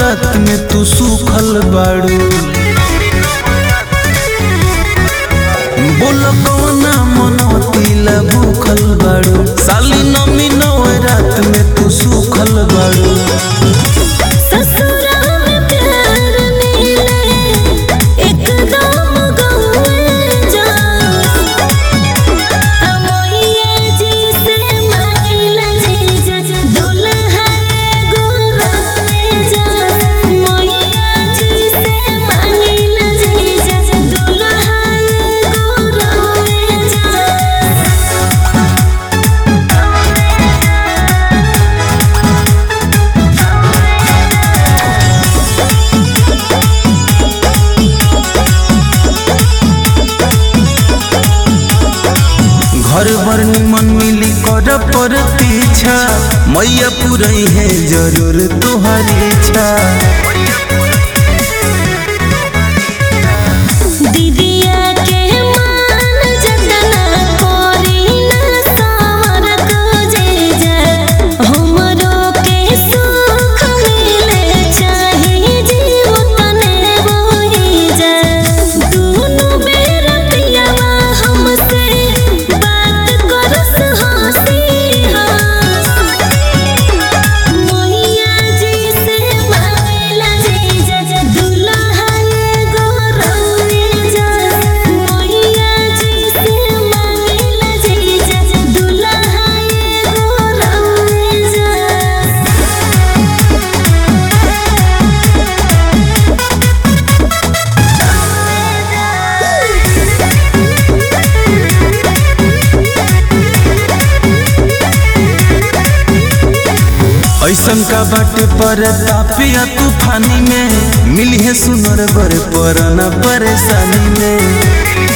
नवरात में तू सूखल बाड़ू बोल कौना मनवती ला भूखल बाड़ू साली नमी नवरात में तू सूखल बाड़ू ससुरा में प्यार मिले एकदम गौए जा अमोइया जी से मांगिला जीजा दुल्हा गोराए जा मोइया जी से मांगिला जीजा दुल्हा गोराए जा घर भर निमन मिली कर पर पीछा मैया पुरई है जरूर तुहरी इच्छा दीदिया के मान जतना कोरी न सावर को जे जा हमरो के सुख मिले चाहे जीवतने होई जा दोनों बेर पियावा हमसे बात करस हंसी हंस मोहिया जी से मांगला जीजा जा दुल्हा गोरौए जा मोहिया जी से मांगला जीजा जा दुल्हा गोरौए जा ऐसन का बाटे पर तापिया तूफानी में मिली है सुनर बर पर न परेशानी में